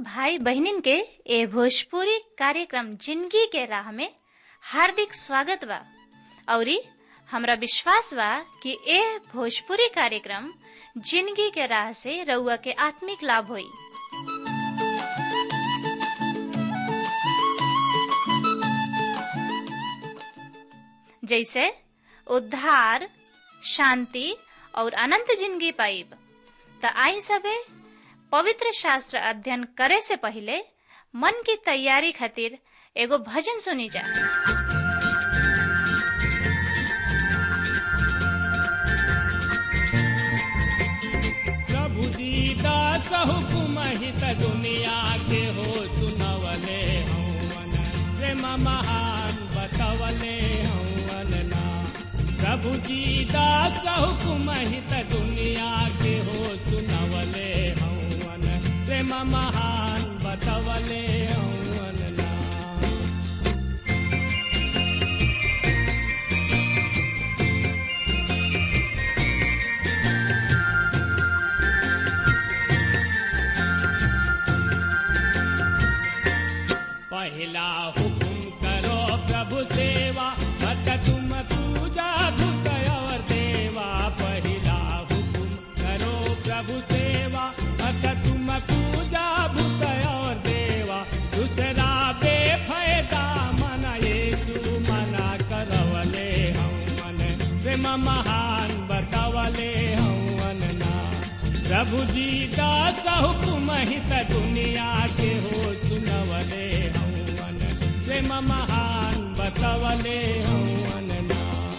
भाई बहनिन के ए भोजपुरी कार्यक्रम जिंदगी के राह में हार्दिक स्वागत बा औरी हमरा विश्वास बा कि ए भोजपुरी कार्यक्रम जिंदगी के राह से रउआ के आत्मिक लाभ होई जैसे उद्धार शांति और अनंत जिंदगी पाइब त आई सबे पवित्र शास्त्र अध्ययन करे से पहले मन की तैयारी खातिर एगो भजन सुनी जा प्रभु दीदा हुकुम हित दुनिया के हो सुनवले हवन प्रेम महान बतवले हवन ना प्रभु दीदा हुकुम हित दुनिया के हो सुनवले हवन प्रेम महान बतवले हवन ना पहला हुकुम करो प्रभु सेवा मत तुम पूजा धुत और देवा पहला हुकुम करो प्रभु सेवा मत तुम पूजा भूत और देवा दूसरा बेफायदा मन येसु मना करवले हम मन प्रेम महान बतवले हम ना प्रभु जी दास हुकुम हित दुनिया के हो सुनवले हवन प्रेम महान बतवले हवन ना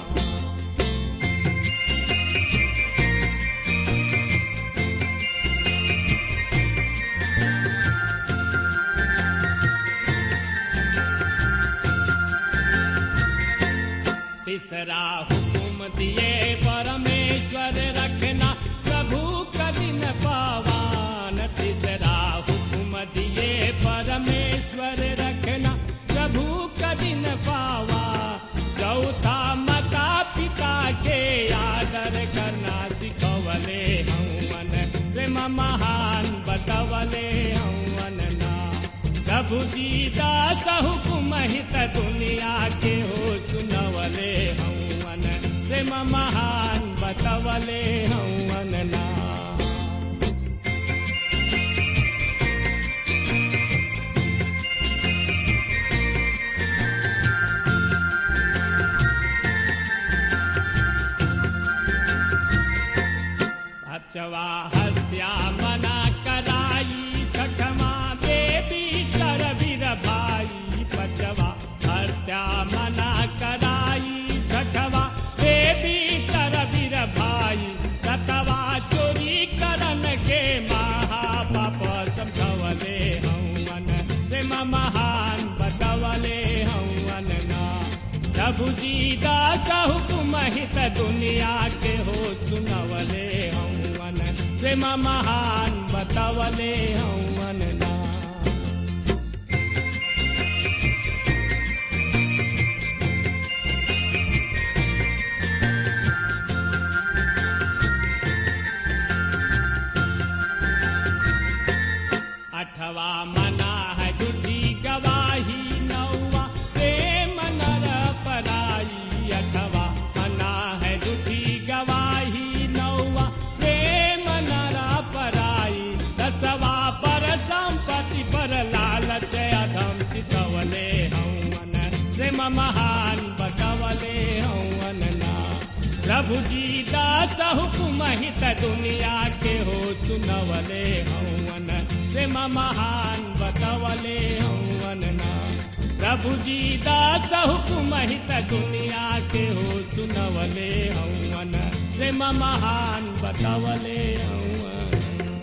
तीसरा हुकुम दिए परमेश्वर रखना प्रभु कदिन पावान तीसरा हुकुम दिए परमेश्वर रखना प्रभु कदिन पावा चौथा माता पिता के आदर करना सिखवले हवन प्रेम महान बतवले हवन ना प्रभु जी दास हुकुम हित दुनिया के हो सुनवले हवन प्रेम महान बतवले हवन ना अचवा हत्या मना कराई छठमा देवी कर वीर भाई पचवा हत्या मना कराई छठवा देवी कर वीर भाई सतवा चोरी करन के महापाप समझवले हवन प्रेम महान बतवले हवन ना प्रभु जी दास हुकुम हित दुनिया के हो सुनवले हवन प्रेम महान बतवले हवन ना अठवा मना है झूठी गवाही नौवा प्रेम नर पराई अठवा मना है झूठी गवाही नौवा प्रेम नर पराई दसवा पर संपत्ति पर लालच अधम चितवले हवन प्रेम महान बतवले हवन ना प्रभु जी दास हुकुम हित दुनिया के हो सुनवले हवन प्रेम महान बतवले हवन ना प्रभु जी दास हुकुम हित दुनिया के हो सुनवले हवन प्रेम महान बतवले हवन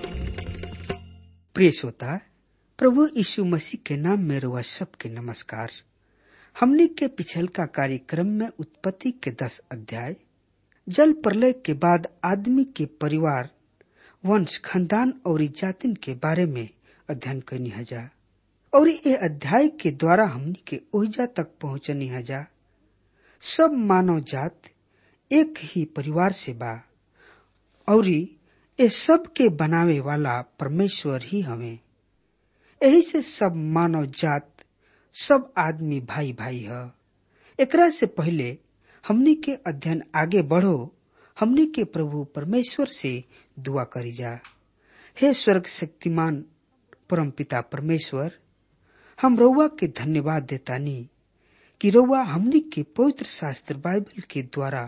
प्रिय श्रोता प्रभु यीशु मसीह के नाम में रुआ सबके नमस्कार हमनी के पिछल का कार्यक्रम में उत्पत्ति के दस अध्याय जल प्रलय के बाद आदमी के परिवार वंश खानदान और जातिन के बारे में अध्ययन करनी हजा और ये अध्याय के द्वारा हमनी के ओहिजा तक पहुंचनी हजा सब मानव जात एक ही परिवार से बा और ये सब के बनावे वाला परमेश्वर ही हवे यही से सब मानव जात सब आदमी भाई भाई है एकरा से पहले हमनी के अध्ययन आगे बढ़ो हमनी के प्रभु परमेश्वर से दुआ करी जा हे स्वर्ग शक्तिमान परमपिता परमेश्वर हम रउआ के धन्यवाद देतानी कि रउआ हमनी के पवित्र शास्त्र बाइबल के द्वारा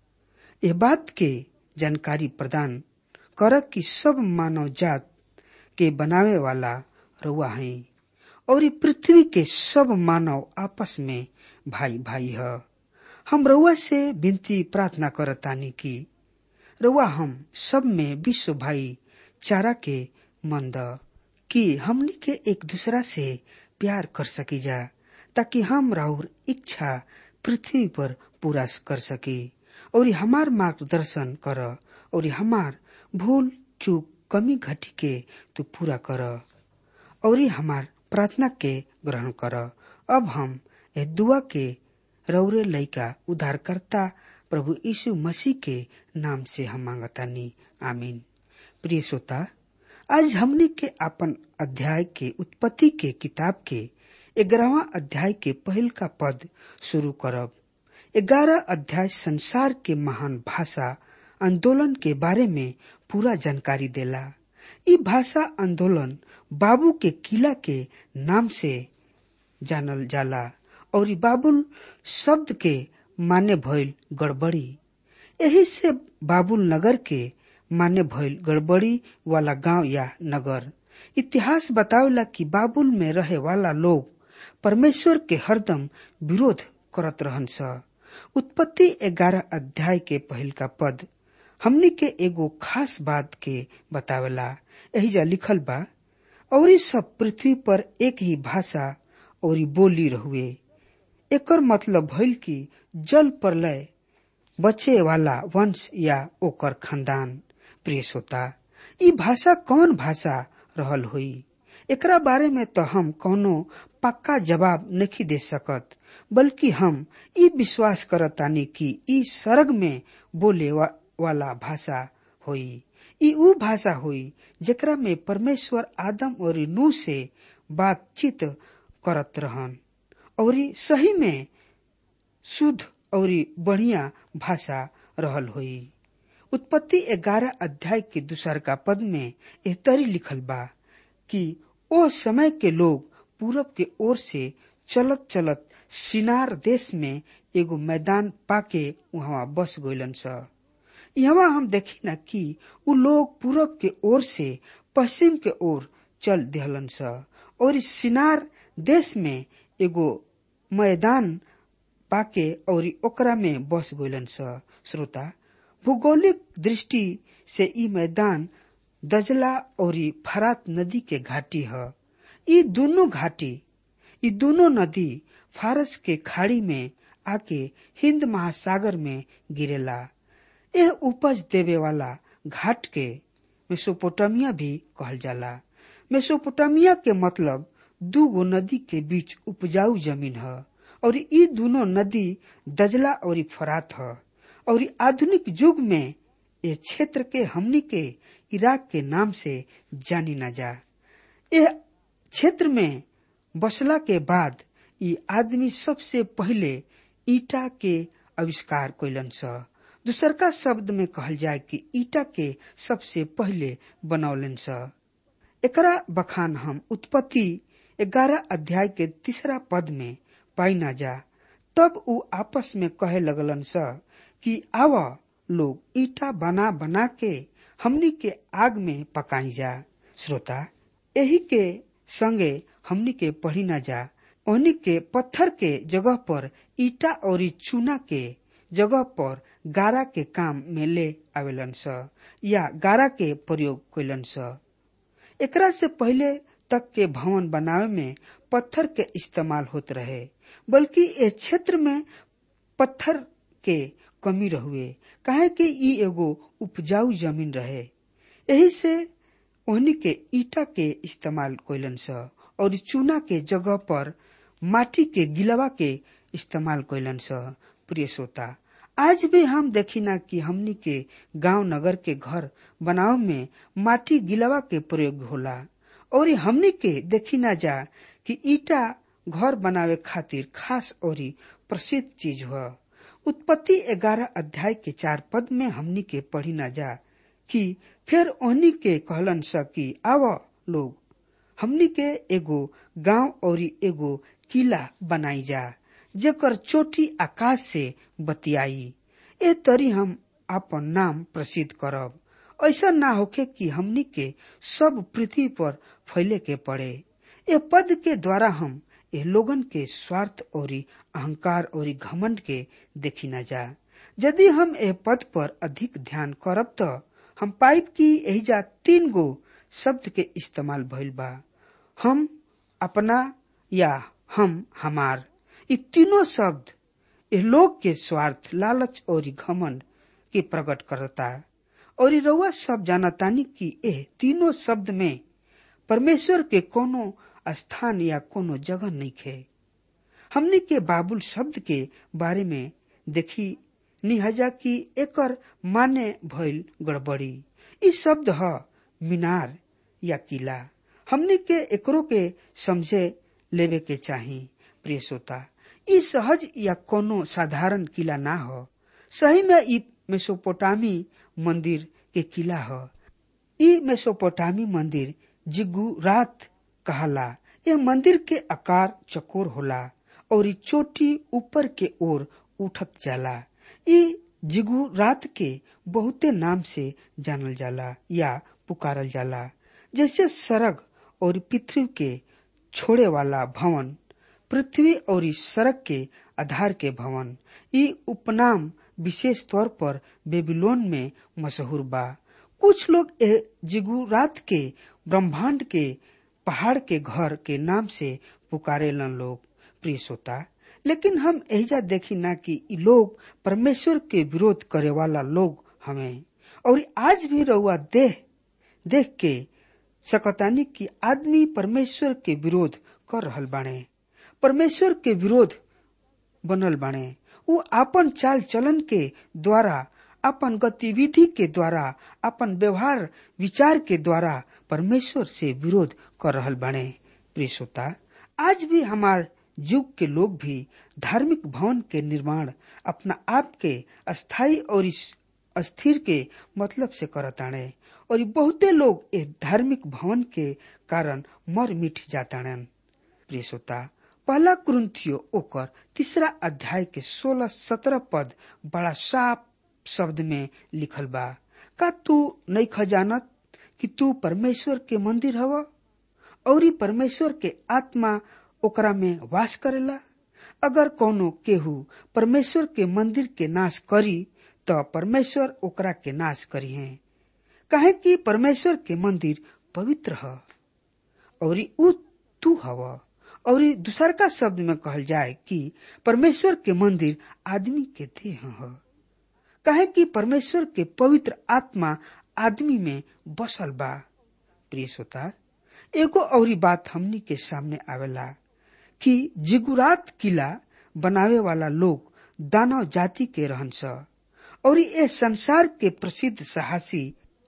यह बात के जानकारी प्रदान कर कि सब मानव जात के बनावे वाला रउआ है और पृथ्वी के सब मानव आपस में भाई भाई है हम रउआ से विनती प्रार्थना करतानी कि रउआ हम सब में विश्व भाई चारा के मंद कि हमनी के एक दूसरा से प्यार कर सकी जा ताकि हम राहुर इच्छा पृथ्वी पर पूरा कर सके और हमार मार्गदर्शन कर और हमार भूल चूक कमी घटी के तू पूरा कर और हमार प्रार्थना के ग्रहण कर अब हम ए दुआ के रौरे लैका उद्धारकर्ता प्रभु यीशु मसीह के नाम से हम मांगतानी आमीन प्रिय श्रोता आज हमने के अपन अध्याय के उत्पत्ति के किताब के ग्यारहवा अध्याय के पहल का पद शुरू करब ग्यारह अध्याय संसार के महान भाषा आंदोलन के बारे में पूरा जानकारी देला ई भाषा आंदोलन बाबू के किला के नाम से जानल जाला और बाबुल शब्द के माने भइल गड़बड़ी यही से बाबुल नगर के माने भइल गड़बड़ी वाला गांव या नगर इतिहास बतावला कि बाबुल में रहे वाला लोग परमेश्वर के हरदम विरोध करत रहन स उत्पत्ति ग्यारह अध्याय के पहल का पद हमने के एगो खास बात के बतावेला यही जा लिखल बा और सब पृथ्वी पर एक ही भाषा और बोली रहुए एकर मतलब भइल कि जल प्रलय बचे वाला वंश या ओकर खानदान प्रिय श्रोता ई भाषा कौन भाषा रहल हुई एकरा बारे में तो हम कोनो पक्का जवाब नहीं दे सकत बल्कि हम ई विश्वास करतानी कि ई सर्ग में बोले वा, वाला भाषा होई ई ऊ भाषा हुई जेकरा में परमेश्वर आदम और नू से बातचीत करत रहन और सही में शुद्ध और बढ़िया भाषा रहल हुई उत्पत्ति ग्यारह अध्याय के दूसर का पद में एह तरी लिखल बा कि ओ समय के लोग पूरब के ओर से चलत चलत सिनार देश में एगो मैदान पाके वहां बस गइलन स यहाँ हम देखी ना कि उ लोग पूरब के ओर से पश्चिम के ओर चल दिहलन स और इस सिनार देश में एगो मैदान पाके और ओकरा में बस गइलन स श्रोता भूगोलिक दृष्टि से ई मैदान दजला और फरात नदी के घाटी है ये दोनों घाटी ये दोनों नदी फारस के खाड़ी में आके हिंद महासागर में गिरेला यह उपज देवे वाला घाट के मेसोपोटामिया भी कहल जाला मेसोपोटामिया के मतलब दू गो नदी के बीच उपजाऊ जमीन है और ये दोनों नदी दजला और फरात है और आधुनिक युग में ये क्षेत्र के हमनी के इराक के नाम से जानी न जा यह क्षेत्र में बसला के बाद ये आदमी सबसे पहले ईटा के आविष्कार कैलन स दूसर का शब्द में कहल जाए कि ईटा के सबसे पहले बनौलन स एकरा बखान हम उत्पत्ति ग्यारह अध्याय के तीसरा पद में पाई ना जा तब उ आपस में कहे लगलन स कि आव लोग ईटा बना बना के हमनी के आग में पकाई जा श्रोता यही के संगे हमनी के पढ़ी ना जा ओहनी के पत्थर के जगह पर ईटा और चूना के जगह पर गारा के काम में ले आवेलन स या गारा के प्रयोग कैलन स एकरा से पहले तक के भवन बनावे में पत्थर के इस्तेमाल होत रहे बल्कि इस क्षेत्र में पत्थर के कमी रहुए काहे कि ई एगो उपजाऊ जमीन रहे यही से ओहनी के ईटा के इस्तेमाल कैलन स और चूना के जगह पर माटी के गिलवा के इस्तेमाल कैलन स प्रिय श्रोता आज भी हम देखिना कि हमनी के गांव नगर के घर बनाव में माटी गिलवा के प्रयोग होला और हमनी के देखी ना जा कि ईटा घर बनावे खातिर खास और प्रसिद्ध चीज हुआ उत्पत्ति ग्यारह अध्याय के चार पद में हमनी के पढ़ी ना जा कि फिर ओहनी के कहलन स कि आव लोग हमनी के एगो गांव और एगो किला बनाई जा जेकर चोटी आकाश से बतियाई ए तरी हम अपन नाम प्रसिद्ध करब ऐसा ना होखे कि हमनी के सब पृथ्वी पर फैले के पड़े ए पद के द्वारा हम ए लोगन के स्वार्थ और अहंकार और घमंड के देखी न जा यदि हम ए पद पर अधिक ध्यान करब तो हम पाइप की एहिजा तीन गो शब्द के इस्तेमाल भइल बा हम अपना या हम हमार ये तीनों शब्द ए लोग के स्वार्थ लालच और घमंड के प्रकट करता और रउआ सब जानतानी कि ए तीनों शब्द में परमेश्वर के कोनो स्थान या कोनो जगह नहीं खे हमने के बाबुल शब्द के बारे में देखी निहजा कि एकर माने भइल गड़बड़ी ई शब्द ह मीनार या किला हमने के एकरो के समझे लेवे के चाही प्रिय श्रोता ई सहज या कोनो साधारण किला ना हो सही में ई मेसोपोटामी मंदिर के किला ह ई मेसोपोटामी मंदिर जिगुरात कहला यह मंदिर के आकार चकोर होला और ई चोटी ऊपर के ओर उठत जाला ई जिगुरात के बहुते नाम से जानल जाला या पुकारल जाला जैसे सरग और पृथ्वी के छोड़े वाला भवन पृथ्वी और इस सड़क के आधार के भवन ई उपनाम विशेष तौर पर बेबीलोन में मशहूर बा कुछ लोग ए जिगुरात के ब्रह्मांड के पहाड़ के घर के नाम से पुकारे लन लोग प्रिय श्रोता लेकिन हम एजा देखी ना कि इ लोग परमेश्वर के विरोध करे वाला लोग हमें और आज भी रउआ देह देख के सकतानी कि आदमी परमेश्वर के विरोध कर रहल बाणे परमेश्वर के विरोध बनल बाणे उ आपन चाल चलन के द्वारा अपन गतिविधि के द्वारा अपन व्यवहार विचार के द्वारा परमेश्वर से विरोध कर रहल बाणे प्रिय श्रोता आज भी हमार युग के लोग भी धार्मिक भवन के निर्माण अपना आप के अस्थाई और अस्थिर के मतलब से करताणे और बहुते लोग इस धार्मिक भवन के कारण मर मिट जाताड़न प्रिय श्रोता पहला कुरुंथियो ओकर तीसरा अध्याय के सोलह सत्रह पद बड़ा साफ शब्द में लिखल बा का तू नहीं खजानत कि तू परमेश्वर के मंदिर हव और परमेश्वर के आत्मा ओकरा में वास करेला अगर कोनो केहू परमेश्वर के मंदिर के नाश करी तो परमेश्वर ओकरा के नाश करी है कहे कि परमेश्वर के मंदिर पवित्र ह और उ तू हव और दूसर का शब्द में कहल जाए कि परमेश्वर के मंदिर आदमी के देह ह कहे कि परमेश्वर के पवित्र आत्मा आदमी में बसल बा प्रिय श्रोता एगो और बात हमनी के सामने आवेला कि जिगुरात किला बनावे वाला लोग दानव जाति के रहन स और ये संसार के प्रसिद्ध साहसी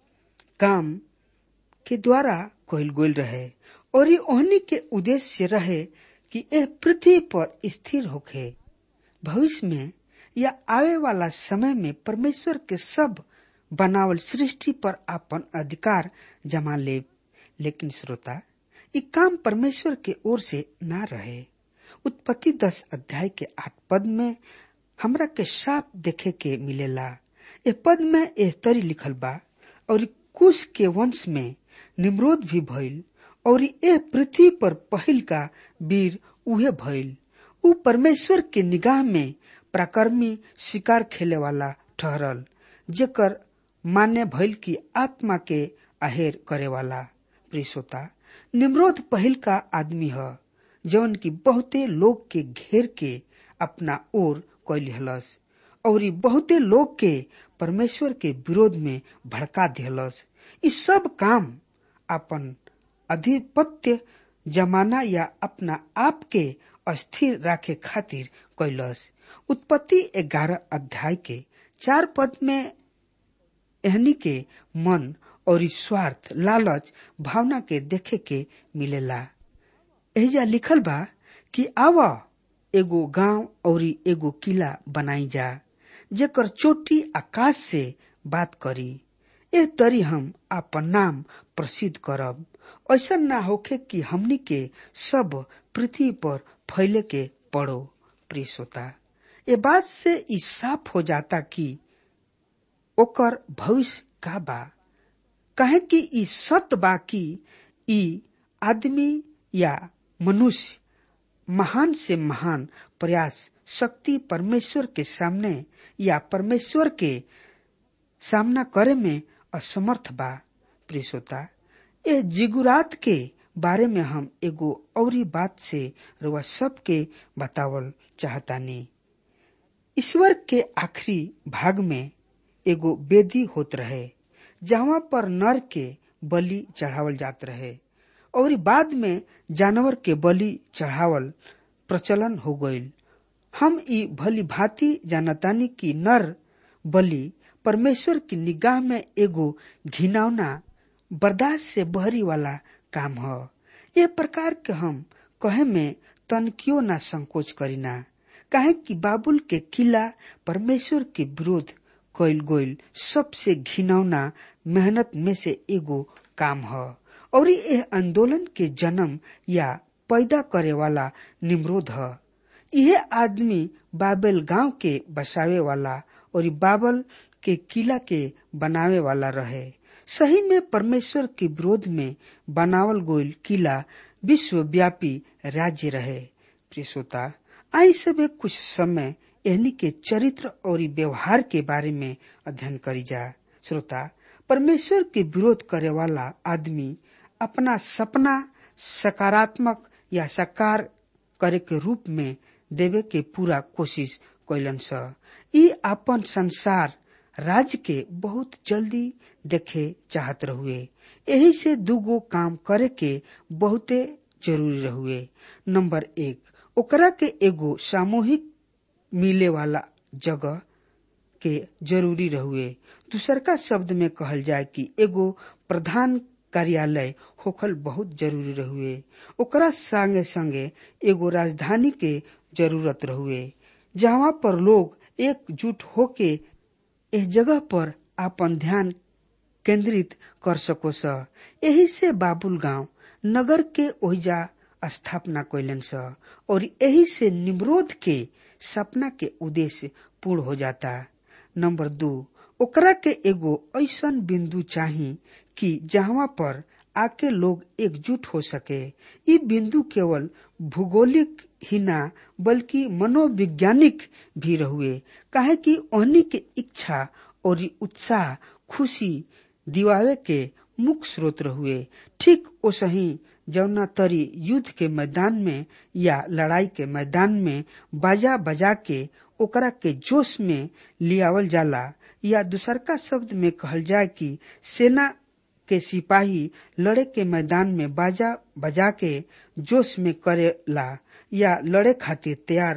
काम के द्वारा कहल गोल रहे और ये ओहनी के उद्देश्य रहे कि यह पृथ्वी पर स्थिर होखे भविष्य में या आवे वाला समय में परमेश्वर के सब बनावल सृष्टि पर अपन अधिकार जमा ले लेकिन श्रोता ये काम परमेश्वर के ओर से ना रहे उत्पत्ति दस अध्याय के आठ पद में हमरा के साफ देखे के मिलेला ए पद में एह तरी लिखल बा और कुश के वंश में निमरोध भी भइल और एह पृथ्वी पर पहिल का वीर उहे भइल उ परमेश्वर के निगाह में प्राकर्मी शिकार खेले वाला ठहरल जेकर मान्य भइल की आत्मा के आहेर करे वाला प्रियसोता निमरोध पहिल का आदमी ह जौन की बहुते लोग के घेर के अपना ओर कैल हलस और बहुते लोग के परमेश्वर के विरोध में भड़का दिहलस इ सब काम अपन अधिपत्य जमाना या अपना आप के अस्थिर राखे खातिर कैलस उत्पत्ति ग्यारह अध्याय के चार पद में एहनी के मन और स्वार्थ लालच भावना के देखे के मिलेला एहिजा लिखल बा कि आवा एगो गांव और एगो किला बनाई जा जेकर चोटी आकाश से बात करी ए तरी हम आपन नाम प्रसिद्ध करब ऐसा ना होखे कि हमनी के सब पृथ्वी पर फैले के पड़ो प्रिय श्रोता ये बात से ई साफ हो जाता कि ओकर भविष्य का बा कहे कि ई सत्य बा कि ई आदमी या मनुष्य महान से महान प्रयास शक्ति परमेश्वर के सामने या परमेश्वर के सामना करे में असमर्थ बा प्रिय श्रोता ए जिगुरात के बारे में हम एगो औरी बात से रुआ सबके बतावल चाहतानी ईश्वर के आखिरी भाग में एगो बेदी होत रहे जहाँ पर नर के बलि चढ़ावल जात रहे और बाद में जानवर के बलि चढ़ावल प्रचलन हो गईल हम ई भली भांति जानतानी कि नर बलि परमेश्वर की निगाह में एगो घिनौना बर्दाश्त से बहरी वाला काम ह ये प्रकार के हम कहे में तनकियो ना संकोच करीना काहे कि बाबुल के किला परमेश्वर के विरोध कइल गइल सबसे घिनौना मेहनत में से एगो काम ह और यह आंदोलन के जन्म या पैदा करे वाला निमरोध ह यह आदमी बाबेल गांव के बसावे वाला और बाबल के किला के बनावे वाला रहे सही में परमेश्वर के विरोध में बनावल गोयल किला विश्वव्यापी राज्य रहे प्रिय श्रोता आई सब कुछ समय एहनी के चरित्र और व्यवहार के बारे में अध्ययन करी जा श्रोता परमेश्वर के विरोध करे वाला आदमी अपना सपना सकारात्मक या साकार करे के रूप में देवे के पूरा कोशिश कैलन स ई अपन संसार राज्य के बहुत जल्दी देखे चाहत रहुए यही से दूगो काम करे के बहुते जरूरी रहुए नंबर एक ओकरा के एगो सामूहिक मिले वाला जगह के जरूरी रहुए दूसर का शब्द में कहल जाए कि एगो प्रधान कार्यालय होखल बहुत जरूरी रहुए ओकरा संगे संगे एगो राजधानी के जरूरत रहुए जहाँ पर लोग एकजुट होके इस जगह पर अपन ध्यान केंद्रित कर सको स यही से बाबुल गांव नगर के ओहिजा स्थापना कैलन स और यही से निमरोध के सपना के उद्देश्य पूर्ण हो जाता नंबर दो ओकरा के एगो ऐसन बिंदु चाही कि जहाँ पर आके लोग एकजुट हो सके ये बिंदु केवल भूगोलिक ही ना बल्कि मनोवैज्ञानिक भी रहुए काहे कि ओहनी के इच्छा और उत्साह खुशी दिवावे के मुख्य स्रोत रहुए ठीक ओसही जौना तरी युद्ध के मैदान में या लड़ाई के मैदान में बाजा बजा के ओकरा के जोश में लियावल जाला या दूसरका शब्द में कहल जाए कि सेना के सिपाही लड़े के मैदान में बाजा बजा के जोश में करेला या लड़े खातिर तैयार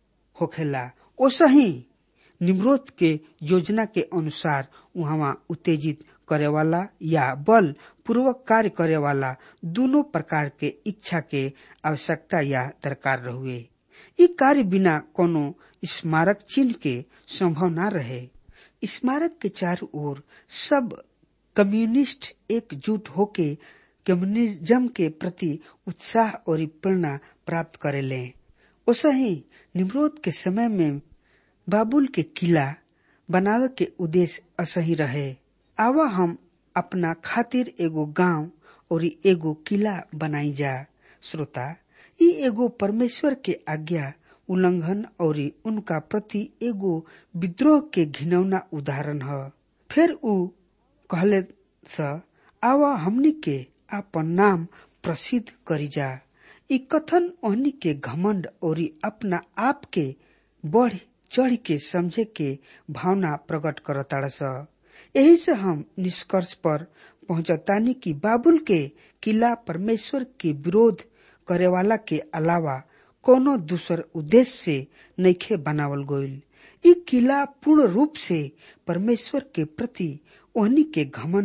होखेला ओसही निमरोध के योजना के अनुसार वहाँ उत्तेजित करे वाला या बल पूर्वक कार्य करे वाला दोनों प्रकार के इच्छा के आवश्यकता या दरकार रहुए ई कार्य बिना कोनो स्मारक चिन्ह के संभव न रहे स्मारक के चारों ओर सब कम्युनिस्ट एकजुट होके कम्युनिज्म के प्रति उत्साह और प्रेरणा प्राप्त करेले ओसही निमरोध के समय में बाबुल के किला बनावे के उद्देश्य असही रहे आवा हम अपना खातिर एगो गांव और एगो किला बनाई जा श्रोता ई एगो परमेश्वर के आज्ञा उल्लंघन और उनका प्रति एगो विद्रोह के घिनौना उदाहरण ह फिर ऊ कहले स आवा हमनी के आपन नाम प्रसिद्ध करी जा ई कथन ओहनी के घमंड और अपना आप के बढ़ चढ़ के समझे के भावना प्रकट करताड़ स यही से हम निष्कर्ष पर पहुंचतानी कि बाबुल के किला परमेश्वर के विरोध करे वाला के अलावा कोनो दूसर उद्देश्य से नइखे बनावल गईल ई किला पूर्ण रूप से परमेश्वर के प्रति ओहनी के घमंड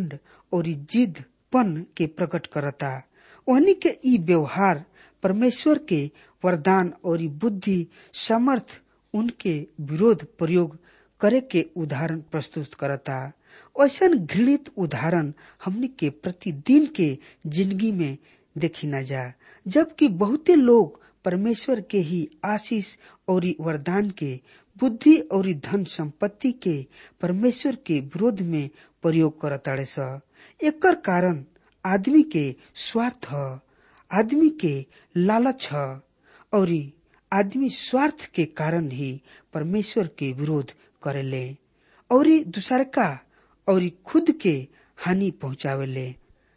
और जिदपन के प्रकट करता ओहनी के ई व्यवहार परमेश्वर के वरदान और बुद्धि समर्थ उनके विरोध प्रयोग करे के उदाहरण प्रस्तुत करता ऐसा घृणित उदाहरण हमने के प्रतिदिन के जिंदगी में देखी न जा जबकि बहुते लोग परमेश्वर के ही आशीष और वरदान के बुद्धि और धन संपत्ति के परमेश्वर के विरोध में प्रयोग करताड़े स एकर कारण आदमी के स्वार्थ ह आदमी के लालच ह और आदमी स्वार्थ के कारण ही परमेश्वर के विरोध करेले और दूसर का और खुद के हानि पहुंचावेले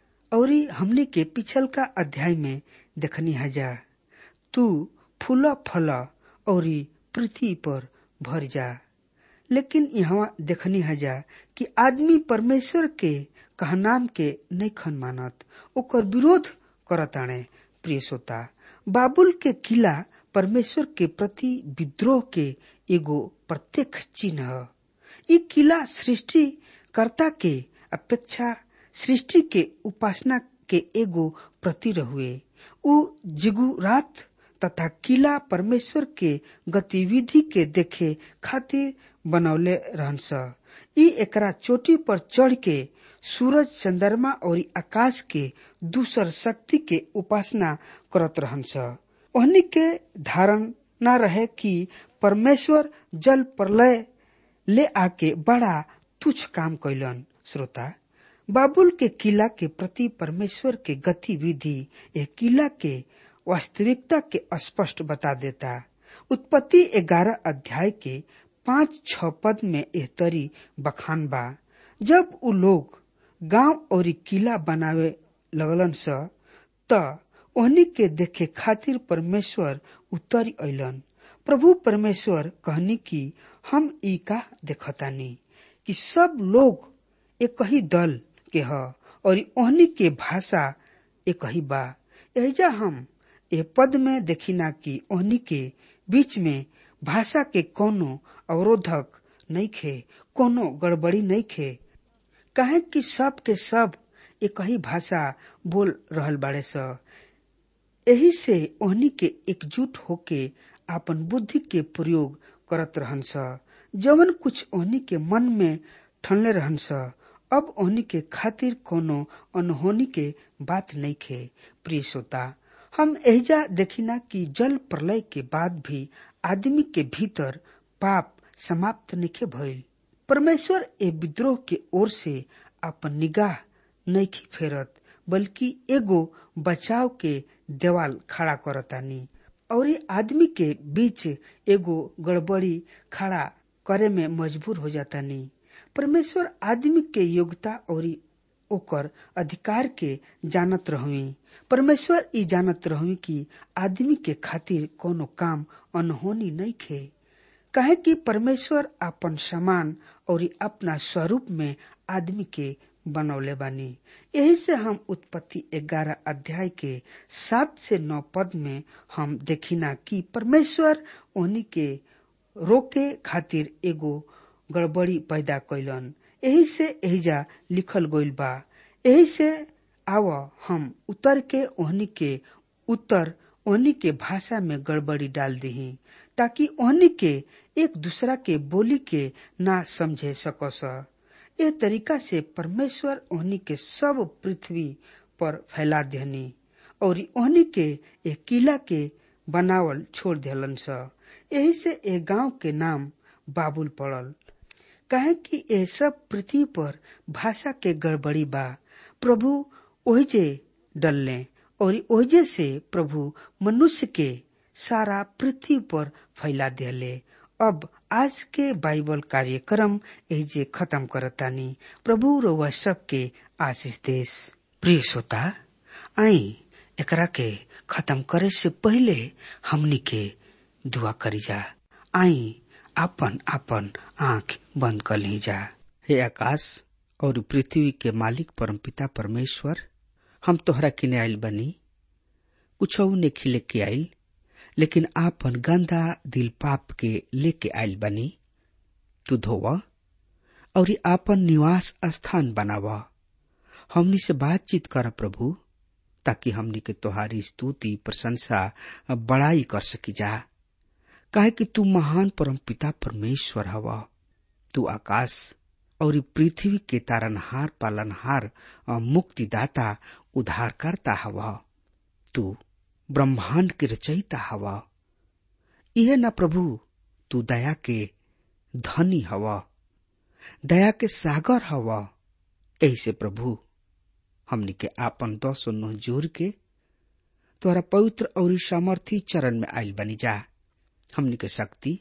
और हमने के पिछल का अध्याय में देखनी हजा तू फूल फल और पृथ्वी पर भर जा लेकिन यहाँ देखनी हजा कि आदमी परमेश्वर के कहनाम के नहीं खन मानत ओकर विरोध करताणे प्रिय श्रोता बाबुल के किला परमेश्वर के प्रति विद्रोह के एगो प्रत्यक्ष चिन्ह ह ई किला सृष्टि कर्ता के अपेक्षा सृष्टि के उपासना के एगो प्रति हुए उ जिगुरात तथा किला परमेश्वर के गतिविधि के देखे खातिर बनौले रहनस ई एकरा चोटी पर चढ़ के सूरज चंद्रमा और आकाश के दूसर शक्ति के उपासना करत रहनस ओहनी के धारण न रहे कि परमेश्वर जल प्रलय ले आके बड़ा तुच्छ काम कैलन श्रोता बाबुल के किला के प्रति परमेश्वर के गतिविधि यह किला के वास्तविकता के स्पष्ट बता देता उत्पत्ति ग्यारह अध्याय के पांच छ पद में एह तरी बखान बा जब उ लोग गांव और किला बनावे लगलन स त ओहनी के देखे खातिर परमेश्वर उतर अलन प्रभु परमेश्वर कहनी कि हम ई का देखतानी कि सब लोग एक ही दल के ह और ओहनी के भाषा एक ही बा एजा हम ए पद में देखिना कि ओहनी के बीच में भाषा के कोनो अवरोधक नहीं खे कोनो गड़बड़ी नहीं खे काहे कि सब के सब एक ही भाषा बोल रहल बाड़े स एही से ओहनी के एकजुट होके आपन बुद्धि के प्रयोग करत रहन स जवन कुछ ओहनी के मन में ठनले रहन स अब ओहनी के खातिर कोनो अनहोनी के बात नहीं खे प्रिय श्रोता हम एहिजा देखिना कि जल प्रलय के बाद भी आदमी के भीतर पाप समाप्त निखे भइल परमेश्वर ए विद्रोह के ओर से अपन निगाह नहीं फेरत बल्कि एगो बचाव के देवाल खड़ा करतानी और आदमी के बीच एगो गड़बड़ी खड़ा करे में मजबूर हो जातानी परमेश्वर आदमी के योग्यता और ओकर अधिकार के जानत रहुई परमेश्वर ई जानत रहुई कि आदमी के खातिर कोनो काम अनहोनी नहीं खे कहे कि परमेश्वर अपन समान और अपना स्वरूप में आदमी के बनौले बानी यही से हम उत्पत्ति ग्यारह अध्याय के सात से नौ पद में हम देखिना कि परमेश्वर उन्हीं के रोके खातिर एगो गड़बड़ी पैदा कैलन यही से एहिजा लिखल गइल बा यही से आव हम उतर के ओहनी के उत्तर ओहनी के भाषा में गड़बड़ी डाल दही ताकि ओहनी के एक दूसरा के बोली के ना समझे सकस ए तरीका से परमेश्वर ओहनी के सब पृथ्वी पर फैला देहनी और ओहनी के एक किला के बनावल छोड़ दिलन स यही से ए गांव के नाम बाबुल पड़ल कहे कि ये सब पृथ्वी पर भाषा के गड़बड़ी बा प्रभु ओहिजे डलने और ओहिजे से प्रभु मनुष्य के सारा पृथ्वी पर फैला दिले अब आज के बाइबल कार्यक्रम एजे खत्म करतानी प्रभु रोवा सबके आशीष देश प्रिय श्रोता आई एकरा के खत्म करे से पहले हमनी के दुआ करी जा आई आपन आपन आंख बंद कर ली जा हे आकाश और पृथ्वी के मालिक परमपिता परमेश्वर हम तोहरा किने आयल बनी कुछ ने खिले के आयल लेकिन आपन गंदा दिल पाप के लेके आयल बनी तू धोव और आपन निवास स्थान बनाव हमनी से बातचीत कर प्रभु ताकि हमनी के तोहारी स्तुति प्रशंसा बड़ाई कर सकी जा काहे कि तू महान परम पिता परमेश्वर हवा तू आकाश और पृथ्वी के तारनहार पालनहार मुक्तिदाता उद्धारकर्ता हवा तू ब्रह्मांड के रचयिता हवा यह न प्रभु तू दया के धनी हवा दया के सागर हवा ऐसे प्रभु हमनी के आपन दस नोह जोर के तोहरा पवित्र और सामर्थी चरण में आयल बनी जा हमनी के शक्ति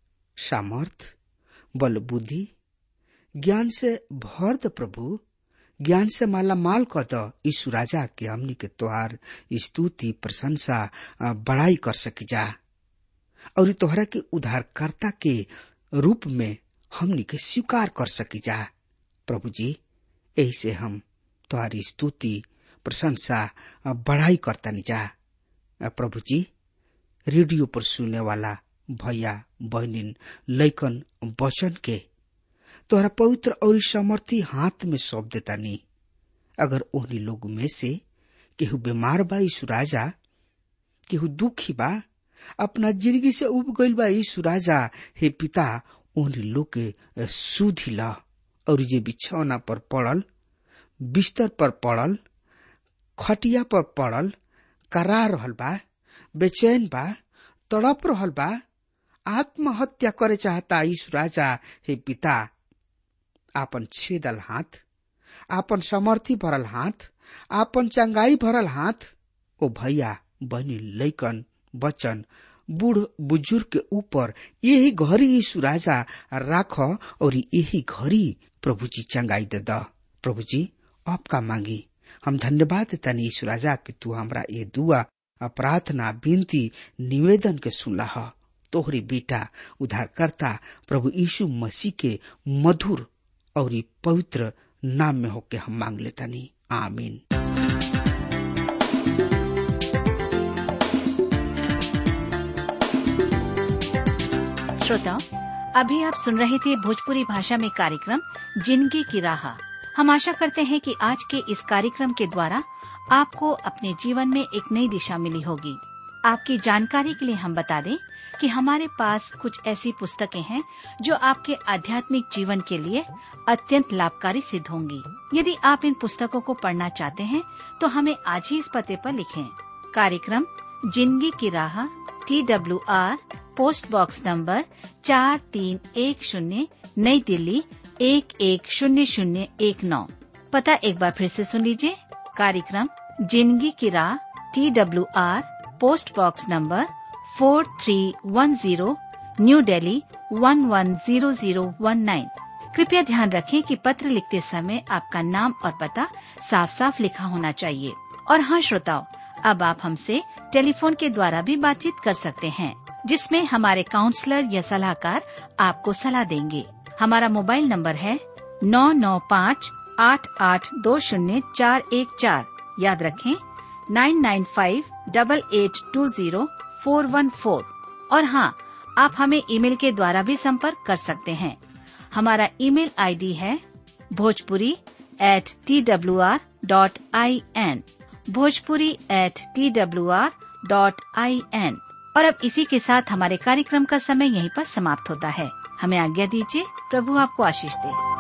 सामर्थ बल बुद्धि ज्ञान से भर द प्रभु ज्ञान से माला माल क द यीशु राजा के हमनी के तोहार स्तुति प्रशंसा बड़ाई कर सकी जा और तोहरा के उद्धारकर्ता के रूप में हमनी के स्वीकार कर सकी जा प्रभु जी यही से हम तुम्हारी स्तुति प्रशंसा बढ़ाई करता जा प्रभु जी रेडियो पर सुनने वाला भैया बहनिन लैकन वचन के तोहरा पवित्र और समर्थी हाथ में सौंप देता नी अगर ओहनी लोग में से केहू बीमार बा यीशु राजा केहू दुखी बा अपना जिंदगी से उब गईल बा यीशु राजा हे पिता ओहनी लोग के सुधी ला और जे बिछौना पर पड़ल बिस्तर पर पड़ल खटिया पर पड़ल करा रहल बा बेचैन बा तड़प रहल बा आत्महत्या करे चाहता यीशु राजा हे पिता आपन छेदल हाथ आपन समर्थी भरल हाथ आपन चंगाई भरल हाथ ओ भैया बहनी लैकन बचन बूढ़ बुजुर्ग के ऊपर यही घड़ी यीशु राजा राख और यही घड़ी प्रभु जी चंगाई दे द प्रभु जी आपका मांगी हम धन्यवाद देता यीशु राजा कि तू हमरा ये दुआ प्रार्थना विनती निवेदन के सुनला तोहरी बेटा उद्धारकर्ता प्रभु यीशु मसीह के मधुर और पवित्र नाम में होके हम मांग लेता नहीं आमीन श्रोताओं अभी आप सुन रहे थे भोजपुरी भाषा में कार्यक्रम जिंदगी की राह हम आशा करते हैं कि आज के इस कार्यक्रम के द्वारा आपको अपने जीवन में एक नई दिशा मिली होगी आपकी जानकारी के लिए हम बता दें कि हमारे पास कुछ ऐसी पुस्तकें हैं जो आपके आध्यात्मिक जीवन के लिए अत्यंत लाभकारी सिद्ध होंगी यदि आप इन पुस्तकों को पढ़ना चाहते हैं तो हमें आज ही इस पते पर लिखें कार्यक्रम जिंदगी की राह T W R post box number चार तीन एक शून्य नई दिल्ली एक एक शून्य शून्य एक नौ पता एक बार फिर से सुन लीजिए कार्यक्रम जिंदगी की राह T W R post box number four three one zero new Delhi one one zero zero one nine कृपया ध्यान रखें कि पत्र लिखते समय आपका नाम और पता साफ साफ लिखा होना चाहिए और हाँ श्रोताओं अब आप हमसे टेलीफोन के द्वारा भी बातचीत कर सकते हैं जिसमें हमारे काउंसलर या सलाहकार आपको सलाह देंगे हमारा मोबाइल नंबर है नौ नौ पाँच आठ आठ दो शून्य चार एक चार याद रखें nine nine five double eight two zero four one four और हाँ आप हमें ईमेल के द्वारा भी संपर्क कर सकते हैं हमारा ईमेल आईडी है Bhojpuri at T W R dot I N Bhojpuri at T W R dot I N और अब इसी के साथ हमारे कार्यक्रम का समय यहीं पर समाप्त होता है हमें आज्ञा दीजिए प्रभु आपको आशीष दे